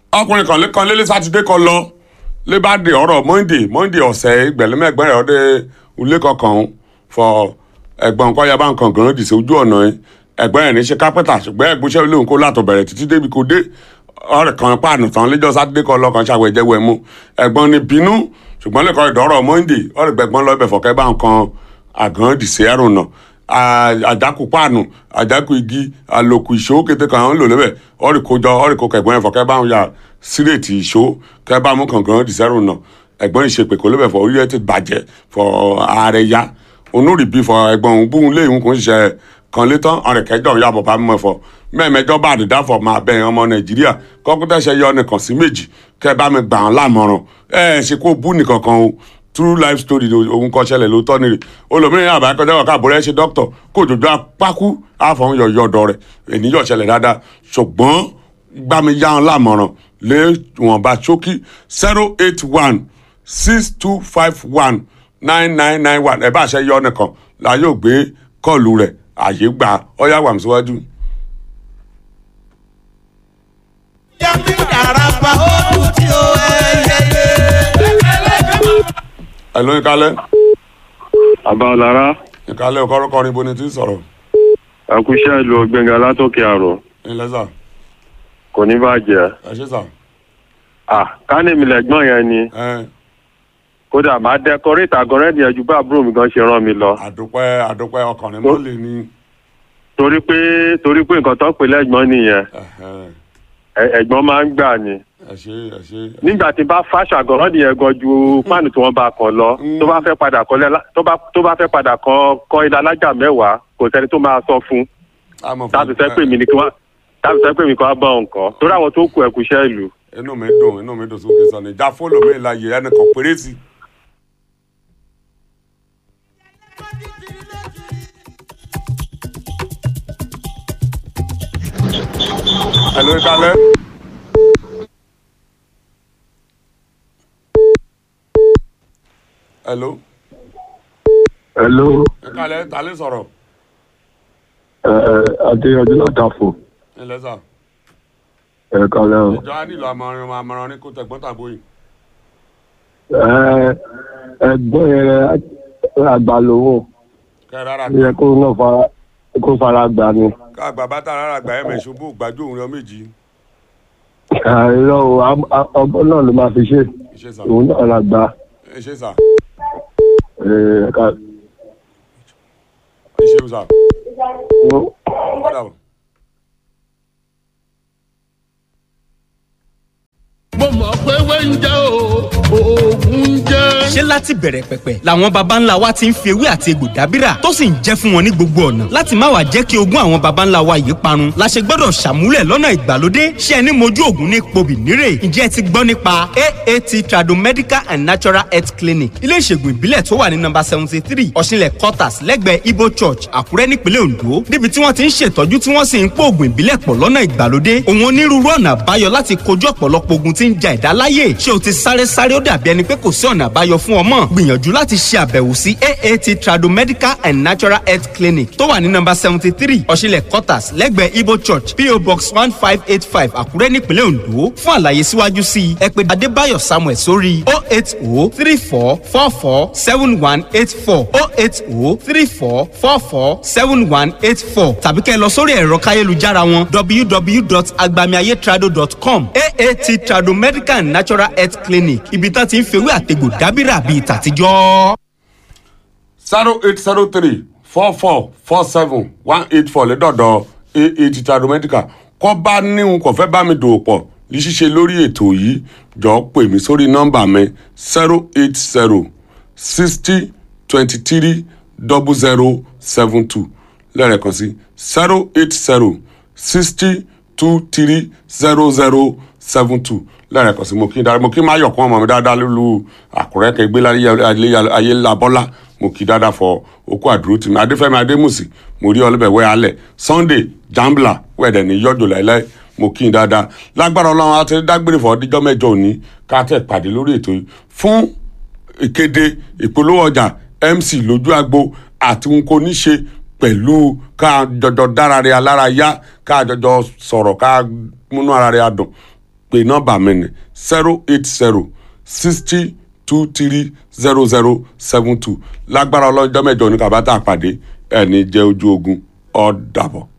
ọkùnrin kan lé- kan lélẹ́ sátidé kan lọ lé bá de ọ̀rọ̀ monday monday ọ̀sẹ̀ ìgbẹ̀lẹ́mẹ̀gbẹ́ rẹ̀ ọdẹ ilé kankan fọ ẹ̀gbọ́n nǹkan yaba nǹkan gan dì sí ojú ọ̀nà yẹn ẹ̀gbọ́n ẹ̀ ní ṣe kápẹ́tà ṣùgbọ́n ẹ̀gbọ́nsẹ́ lóhùn kó látọ̀ bẹ̀rẹ̀ títí débi kò dé ọ̀rẹ́ kan páànù tán lẹ́jọ́ sátidé kan lọ́kàn ṣàwẹ̀jẹ̀wẹ̀ mu ẹ̀gbọ́n ní bínú ṣùgbọ́n lẹ́kọ̀ọ́ ìdọ́rọ̀ monday ọ̀rẹ́ gbẹ̀gbọ́n lọ́ọ́ bẹ̀ fọ̀kẹ́ bá nǹkan àgàn dì sí ẹ̀rùn náà àjákù páànù àjákù igi àlòkù ìṣó kété kan ń lò lébẹ̀ ọ̀rì kójọ ọ̀rì kó kẹ̀gbọ́n ẹ̀fọ́ kẹ́ bá ń ya sírètì ìṣó kẹ́ bá mú kàngàn dìsẹ́rù náà ẹ̀gbọ́n ìṣèpè kó lébẹ̀ fọ orílẹ̀ ti bàjẹ́ fọ ààrẹ ya onórìbí fọ ẹ̀gbọ́n òun búhun léyìn kò ń ṣiṣẹ́ kan létán ọ̀rẹ́ kẹjọ ya bàbá mímọ́ ẹ̀fọ́ mẹ́ẹ̀mẹ́jọ bá àdìdá fọ máa bẹ̀yìn ọmọ nàìjíríà kọ́kútẹ́sẹ̀ yọ nìkan sí méjì kẹ́ bá mi gbà án lámọ̀ràn ẹ̀ ṣe kó bú nìkan kan o true life story ni ohun kan ṣẹlẹ̀ ló tọ́ ni rè olómìnira àbá kọjá wà káàbọ̀ rẹ̀ ṣe dókítà kó òjòjò apákú àfọ̀hún yọ̀yọ̀ ọ̀dọ̀ rẹ̀ ènìyàn ṣẹlẹ̀ dáadáa ṣùgbọ́n gbàmí yá wọn lámọ̀ràn lé wọn bá ṣókí zero eight one six two five one nine nine nine one ẹ̀ bá ṣe yọ nìkan la yóò gbé kọ́ọ̀lù rẹ̀ àyè gbà ọ́yá wà mí síwájú. Yàtí àràbà ó tí ó ẹyẹyẹ. ẹ̀ ló ń kalẹ̀ àbálára ìkálẹ̀ ọkọ̀rọ̀kọ̀rin bo ni ti ń sọ̀rọ̀ àkúṣe ìlú ọgbẹngà látòkè àrò ilẹ̀ sà kò ní bàjẹ́ ẹ ṣe sà à kánìmí lẹ́gbọ́n yẹn ni ẹ kódà máa dẹkọrétì àgọ́rẹ́dì ẹ̀jú bá àbúrò mi gan ṣe rán mi lọ àdúpẹ́ àdúpẹ́ ọkùnrin mọ́ lè ní. torí pé torí pé nǹkan tó ń pè lẹ́gbọ́n nìyẹn ẹ̀hẹ́n. ẹ- ẹ̀gbọ́n máa ń gbà ni ẹ ṣe ẹ ṣe. nígbà tí bá fáṣọ àgọ́rẹ́dì yẹn gan ju páànù tí wọ́n bá kàn lọ tó bá fẹ́ padà kọ́ lẹ́la tó bá tó bá fẹ́ padà kọ́ kọ́ ilé alájà mẹ́wàá kò sẹ́ni tó máa sọ fún táàbù sẹ́ pè mí ni kí wọ́n táàbù sẹ́ pè mí kí wọ́n bá nǹkan torí àwọn tó kù ẹ̀kúṣẹ́ ìlú inú mi dùn inú mi dùn sókè sọ ni ìjà fóònù mi la yẹ ẹnì kan péré sí. ẹ ló ń kalẹ̀. hello hello ẹ kalẹ̀ ta lè sọ̀rọ̀ ẹ ẹ adéyanjú látàfò ẹ lẹ́sà ẹ kalẹ o ìjọ á nílò àmọ̀ràn àmọ̀ràn ní kó tẹ̀gbọ́n tàbó yìí. ẹ ẹ̀gbọ́n yẹn àgbà lòun kẹ́ ẹ rárá ó yẹ kó náà fara kó fara gbà ni ká àgbà bá tà rárá gbà ẹ̀ mẹ̀ ṣubú gbàjú òun rẹ méjì àìrọ o am- a- ọgbọ́n náà ló máa fi ṣe ìṣe sà òun náà la gbà ìṣe sà ẹ ká ìṣe sà ó- padà bọ̀. mo mọ̀ pé wẹ́ńjẹ́ o oògùn jẹ́. ṣé láti bẹ̀rẹ̀ pẹ̀pẹ̀ làwọn baba ńlá wa ti ń fi ewé àti egbò dábìrà tó sì ń jẹ́ fún wọn ní gbogbo ọ̀nà láti má wàá jẹ́ kí ogún àwọn baba ńlá wa yìí parun la ṣe gbọ́dọ̀ ṣàmúlẹ̀ lọ́nà ìgbàlódé ṣé ẹni mojú ògùn ní pobì nírè ǹjẹ́ ẹ ti gbọ́ nípa aat tradomedical and natural health clinic ilé ìṣègùn ìbílẹ̀ tó wà ní nọ́mbà seventy three ọ̀ṣinlẹ̀ quarters lẹ́gbẹ̀ẹ́ ibo church àkúrẹ́ nípínlẹ̀ ondo níbi tí wọ́n ti ń ṣètọ́jú tí wọ́n sì ń pò ògùn ìbílẹ̀ pọ̀ lọ́nà ìgbàlódé òun onírúurú ọ̀nà àbáyọ láti kojú ọ̀pọ̀lọpọ̀ ogun tí ń ja ẹ̀dá láyè ṣé o ti sáré sáré ó dàbí ẹni pé kò sí ọ̀nà àbáyọ fún ọmọ gbìyànjú láti ṣe àbẹ̀wò sí aat tradomedical and natural health clinic tó wà ní nọ́mbà seventy three ọ̀ṣinlẹ̀ quarters lẹ́gbẹ̀ẹ́ ibo church po box one five eight five àkúrẹ́ nípínlẹ̀ ondo fún àlàyé síwájú sí i ẹ pè adébáyọ̀ samuel sórí o eight o three four four four seven one eight four o eight o three four four four seven one eight four tàbí kẹ́ ẹ lọ sórí ẹ̀rọ káyélujára wọn www.agbamiayétrado.com aat trado medical and natural health clinic ibi tá ti ń fewé àtegbò dábìrà bíi tàtijọ́. zero eight zero three four four four seven one eight four lẹ́dọ̀dọ̀ aat tradomedical kọ́ bá níhun kò fẹ́ bá mi dòwò pọ̀ ní ṣíṣe lórí ètò yìí jọ pè mí sórí nọ́mbà mi zero eight zero sixty twenty three double zero seven two lẹ́ẹ̀kan sí zero eight zero sixty two three zero zero seven two lẹ́ẹ̀kan sí mo kí dáadáa mo kí má yọ̀kún ọmọ mi dáadáa lólu àkùrẹ́ kẹgbẹ́ ayé labọ́lá mo kí dáadáa fọ okú àdúró tì mí adéfẹ́mi adémùsì mo rí ọlọ́bẹ̀ wẹ́ alẹ̀ sunday jambla wẹ̀dẹ̀ ní yọjọ láìláì mo kí n dáadáa lágbára ọlọ́run àti dágbére fọ díjọ́ mẹ́jọ òní ká tẹ̀ pàdé lórí ètò yìí fún ìkéde ìpolówó ọjà mc lójú agbo àti n kò ní ṣe pẹ̀lú ká jọjọ dára rẹ alára yá ká jọjọ sọ̀rọ̀ ká múnú ara rẹ adùn pé nọ́mbà mi ni zero eight zero sixty two three zero zero seven two lágbára ọlọ́jọ́ mẹ́jọ ní kàbátà pàdé ẹni jẹ́ ojú ogun ó dàbọ̀.